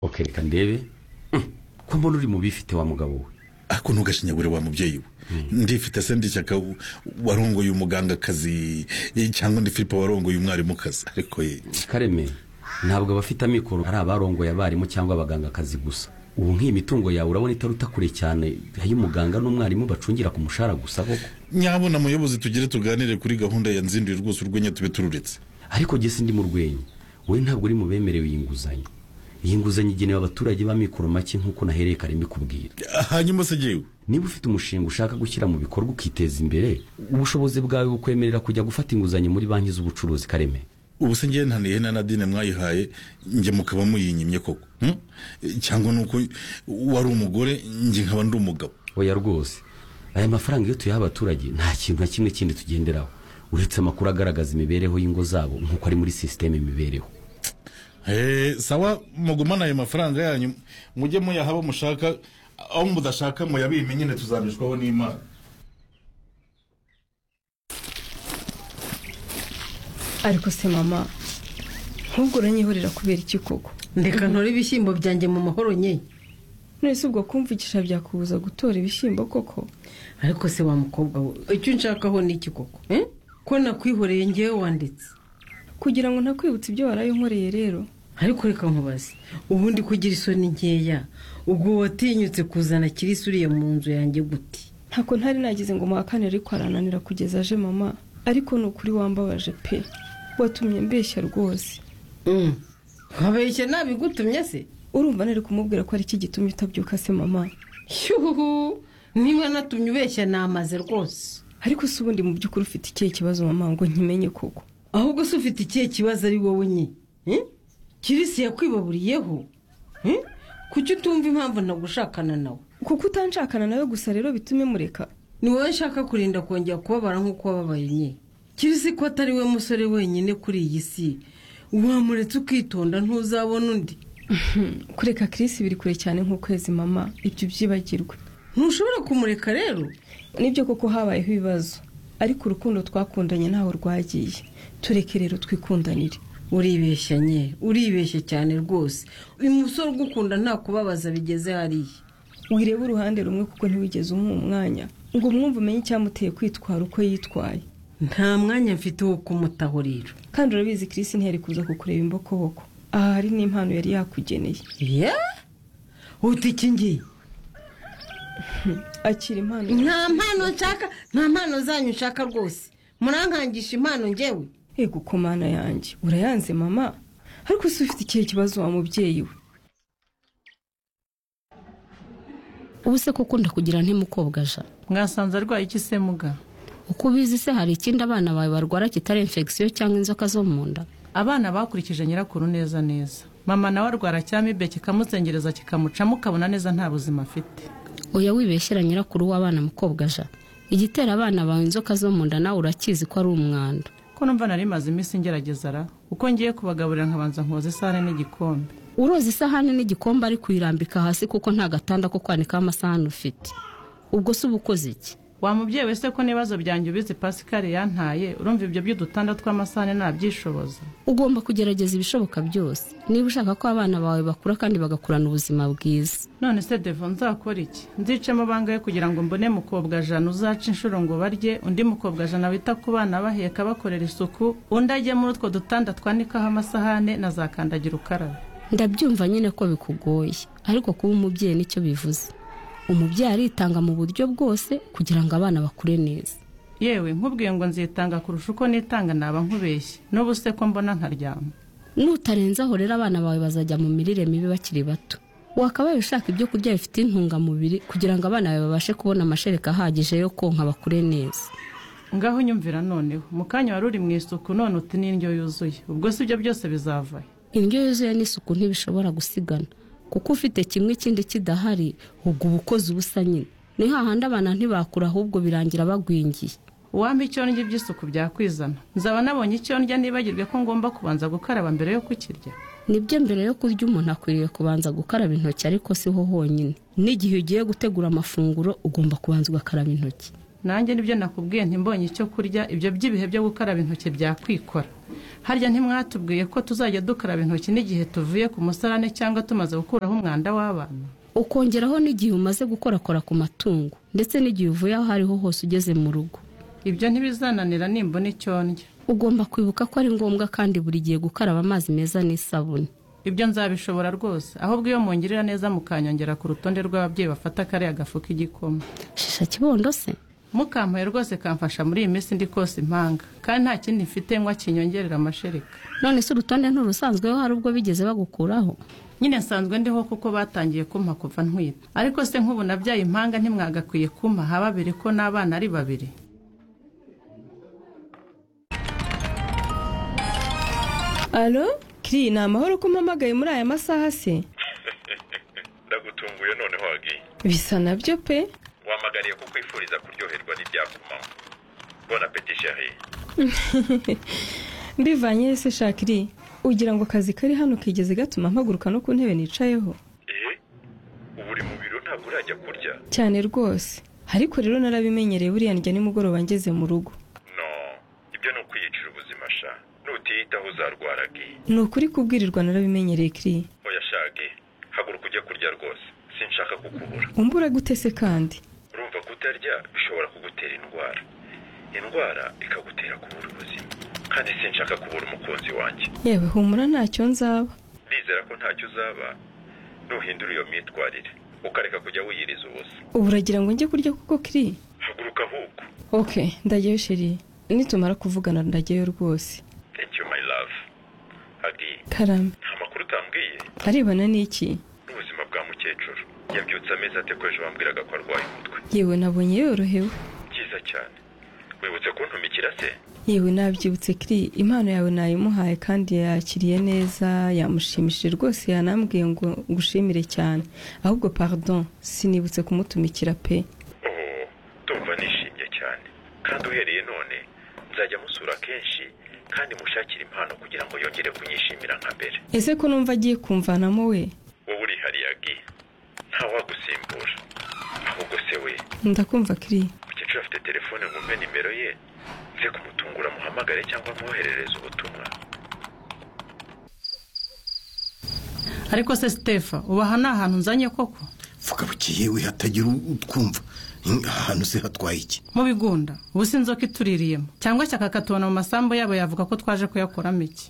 ok reka ndebe ko mbona uri mu bifite wa mugabo we ako ntugashinyagure wa mubyeyi we ndifite se ndishyaka warongoye umugangakazi cyangwa ndi filipe warongoye umwarimukazi ariko ye kareme ntabwo abafite amikoro ari abarongoye abarimu cyangwa abagangakazi gusa ubu nk'iyi mitungo yawe urabona itaruta kure cyane y'umuganga n'umwarimu bacungira ku mushahara gusa koko nyabona muyobozi tugere tuganire kuri gahunda ya nzinduye rwose urwenya tube tururetse ariko jye sindi mu rwenya wowe ntabwo uri mu bemerewe iyi nguzanyo iyi nguzanyo igenewe abaturage b'amikoro make nk'uko nahereye kareme kubwira hanyuma se ngewe niba ufite umushinga ushaka gushyira mu bikorwa ukiteza imbere ubushobozi bwawe bukwemerera kujya gufata inguzanyo muri banki z'ubucuruzi kareme ubu se ngewe ntaniye na nadine mwayihaye njye mukaba muyinyimye koko hmm? cyangwa ni uko wari umugore njye nkaba ndi umugabo oya rwose aya mafaranga iyo tuyaha abaturage nta kintu na kimwe kindi tugenderaho uretse amakuru agaragaza imibereho y'ingo zabo nk'uko ari muri sisiteme imibereho Eh, sawa mugumane ayo mafaranga yanyu mujye muyaha abo mushaka aho mudashaka muyabime nyine tuzabishwaho n'imana ariko se mama nk'ubwo uranyihorera kubera iki koko ndeka ntore ibishyimbo byanjye mu mahoro nye nonese ubwo kumvikisha byakubuza gutora ibishyimbo koko ariko se wa mukobwa we icyo nshakaho ni iki koko eh? ko nakwihoreye ngewe wanditse kugira ngo ntakwibutse ibyo waraye unkoreye rero ariko reka nkubaze ubundi kugira isoni nkeya ubwo watinyutse kuzana kirisi uriya mu nzu yanjye gute ntabwo ntari nagize ngo muhakane ariko arananira kugeza aje mama ariko ni ukuri wambabaje pe watumye mbeshya rwose Mm. wabeshye nabigutumye se urumva nari kumubwira ko ari iki gitumye utabyuka se mama shyuhu niba natumye ubeshya namaze rwose ariko se ubundi mu by'ukuri ufite ikihe kibazo mama ngo nkimenye koko ahubwo se ufite ikihe kibazo ari wowe nye Eh? kirisi yakwibaburiyeho Eh? kuki utumva impamvu nagushakana nawe kuko utanshakana nawe gusa rero bitume mureka ni wowe nshaka kurinda kongera kubabara nk'uko wababaye nye kirisi ko atari we musore wenyine kuri iyi si wamuretse ukitonda ntuzabona undi kureka kirisi biri kure cyane nk'ukwezi mama ibyo byibagirwe ntushobora kumureka rero nibyo koko habayeho ibibazo ariko urukundo twakundanye ntaho rwagiye tureke rero twikundanire uribeshya nye uribeshya cyane rwose uyu musore ugukunda nta kubabaza bigeze hariya wirebe uruhande rumwe kuko ntiwigeze umuha umwanya ngo umwumve umenye icyamuteye kwitwara uko yitwaye nta mwanya mfite wo kumutaho rero kandi urabizi kirisi ntiyari kuza kukureba imbokoboko aha hari n'impano yari yakugeneye ya uti iki ngiyi akira impano nta mpano nshaka nta mpano zanyu nshaka rwose murankangisha impano ngewe yego ko mana yanjye urayanze mama ariko se ufite ikihe kibazo wa mubyeyi we ubu se ko ukunda kugira ntimukobwa aja mwasanze arwaye iki se muga uko ubizi se hari ikindi abana bawe barwara kitari infection cyangwa inzoka zo mu nda abana bakurikije nyirakuru neza neza mama nawe arwara cyamibe kikamuzengereza kikamucamo ukabona neza nta buzima afite oya wibeshyera nyirakuru w'abana mukobwa aja igitera abana bawe inzoka zo mu nda nawe urakizi ko ari umwanda ko numva nari maze iminsi ngerageza ra uko ngiye kubagaburira nkabanza nkoza isahane n'igikombe uroza isahani n'igikombe ari kuyirambika hasi kuko nta gatanda ko kwanikaho amasahani ufite ubwo se uba ukoze iki wa mubyeyi wese ko n'ibibazo byanjye ubizi pascal yantaye urumva ibyo by'udutanda tw'amasahane ntabyishoboza ugomba kugerageza ibishoboka byose niba ushaka ko abana bawe bakura kandi bagakurana ubuzima bwiza none se devo nzakora iki nzicamo bangahe kugira ngo mbone mukobwa jana uzaca inshuro ngo barye undi mukobwa jana wita ku bana baheka bakorera isuku undi ajye muri utwo dutanda twanikaho amasahane na za kandagira ukarabe ndabyumva nyine ko bikugoye ariko kuba umubyeyi nicyo bivuze umubyeyi aritanga mu buryo bwose kugira ngo abana bakure neza yewe nkubwiye ngo nzitanga kurusha uko nitanga naba nkubeshye n'ubu se ko mbona nkaryama nutarenzaho rero abana bawe bazajya mu mirire mibi bakiri bato wakabaye ushaka ibyo kurya bifite intungamubiri kugira ngo abana bawe babashe kubona amashereka ahagije yo konka bakure neza ngaho nyumvira noneho mu kanya wari uri mu isuku none uti n'indyo yuzuye ubwo si ibyo byose bizavayo indyo yuzuye n'isuku ntibishobora gusigana kuko ufite kimwe ikindi kidahari ubwo uba ukoze ubusa nyine ni hahandi abana ntibakura ahubwo birangira bagwingiye uwampa icyo ndya iby'isuku byakwizana nzaba nabonye icyo ndya nibagirwe ko ngomba kubanza gukaraba mbere yo kukirya nibyo mbere yo kurya umuntu akwiriye kubanza gukaraba intoki ariko siho honyine n'igihe ugiye gutegura amafunguro ugomba kubanza ugakaraba intoki nanjye nibyo nakubwiye ntimbonye icyo kurya ibyo by'ibihe byo gukaraba intoki byakwikora harya ntimwatubwiye ko tuzajya dukaraba intoki n'igihe tuvuye ku musarane cyangwa tumaze gukuraho umwanda w'abantu ukongeraho n'igihe umaze gukorakora ku matungo ndetse n'igihe uvuye aho ariho hose ugeze mu rugo ibyo ntibizananira nimbona icyo ndya ugomba kwibuka ko ari ngombwa kandi buri gihe gukaraba amazi meza n'isabune ibyo nzabishobora rwose ahubwo iyo mungirira neza mukanyongera ku rutonde rw'ababyeyi bafata kariya gafu k'igikoma shisha kibondo se mukampaye rwose kamfasha muri iyi minsi ndi kose impanga kandi nta kindi mfite nywa kinyongerera amashereka none se urutonde nturusanzweho hari ubwo bigeze bagukuraho nyine nsanzwe ndiho kuko batangiye kumpa kuva ntwite ariko se nk'ubu nabyaye impanga ntimwagakwiye kumpa ha babiri ko n'abana ari babiri alo kiri ni amahoro ko umpamagaye muri aya masaha se ndagutunguye noneho wagiye bisa nabyo pe wamagariye kukwifuriza kuryoherwa n'ibyakumaho bona peti sheri mbivanye se shakiri ugira ngo akazi kari hano kigeze gatuma mpaguruka no ku ntebe nicayeho eh ubu uri mu biro ntabwo urajya kurya cyane rwose ariko rero narabimenyereye buriya ndya nimugoroba ngeze mu rugo no ibyo ni ukwiyicira ubuzima sha nutiyitaho uzarwaragi ni ukuri kubwirirwa narabimenyereye kiri oya shage haguruka ujye kurya rwose sinshaka kukubura umbura gute se kandi urumva kutarya bishobora kugutera indwara indwara ikagutera kubura ubuzima kandi sinshaka kubura umukunzi wanjye yewe humura ntacyo nzaba ndizera ko ntacyo uzaba nuhindura iyo myitwarire ukareka kujya wiyiriza ubusa ubu uragira ngo njye kurya kuko kiri haguruka ahubwo ok ndageyo sheri nitumara kuvugana ndageyo rwose thank you my love hagi karame nta makuru utambwiye arebana n'iki n'ubuzima bwa mukecuru yabyutse amezi ate ko ejo bambwiraga ko arwaye umutwe yewe nabonye yorohewe byiza cyane wibutse kuntumikira se yewe nabyibutse kiri impano yawe nayimuhaye kandi yakiriye neza yamushimishije rwose yanambwiye ngo ngushimire cyane ahubwo pardon sinibutse kumutumikira pe oh ndumva nishimye cyane kandi uhereye none nzajya musura kenshi kandi mushakire impano kugira ngo yongere kunyishimira nka mbere ese ko numva agiye kumvanamo we wowe urihariye agi nta wagusimbura ahubwo se we ndakumva kiri mukecuru afite telefone mwumve nimero ye nze kumutungura muhamagare cyangwa mwoherereze ubutumwa ariko se sitefa ubu aha ni ahantu nzanye koko vuga buke yewe hatagira utwumva ahantu se hatwaye iki mu bigunda ubu si inzoka ituririyemo cyangwa shyaka akatubona mu masambu yabo yavuga ko twaje kuyakoramo iki